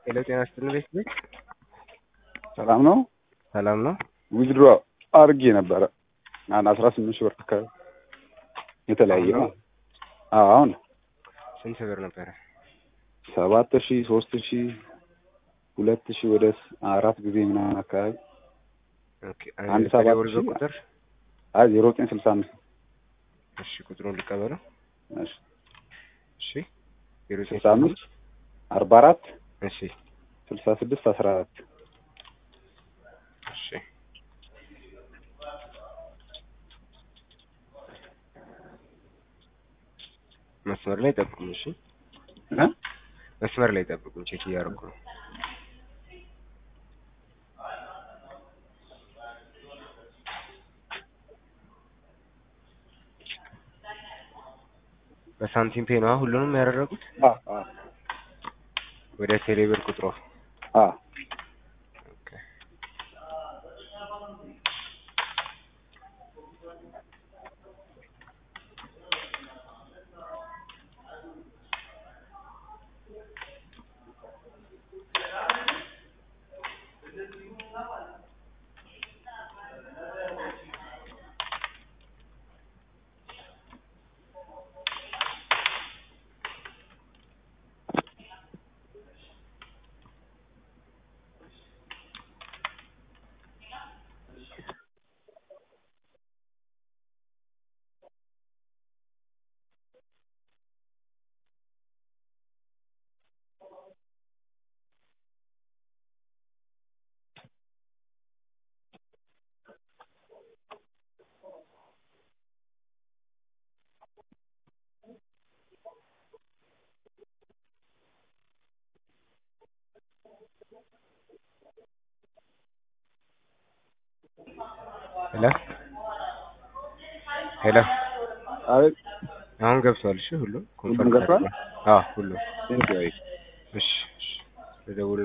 ሄሎ ጤና ይስጥልኝ ቤት ቤት ሰላም ነው። ሰላም ነው። ዊዝድሮ አድርጌ ነበረ አንድ አስራ ስምንት ሺህ ብር አካባቢ የተለያየ ነው። አዎ አሁን ስንት ብር ነበረ? ሰባት ሺህ ሶስት ሺህ ሁለት ሺህ ወደ አራት ጊዜ ምናምን አካባቢ ኦኬ አንድ ሰባት የቴሌብር ሺህ ቁጥር አይ ዜሮ ዘጠኝ ስልሳ አምስት እሺ ቁጥሩን ልቀበለው። እሺ እሺ ዜሮ ዘጠኝ ስልሳ አምስት አርባ አራት እሺ ስልሳ ስድስት አስራ አራት እሺ መስመር ላይ ጠብቁኝ። እሺ እ መስመር ላይ ጠብቁኝ። ቼክ እያደረኩ ነው። በሳንቲም ፔ ነው ሁሉንም ያደረጉት አ አ ወደ ቴሌብር ቁጥሮ አ ኦኬ ሄሎ ሄሎ አቤት አሁን ገብቷል። እሺ ሁሉም ኮንፈርም ገብቷል? አዎ ሁሉም ቴንክ ዩ እሺ እሺ ልደውል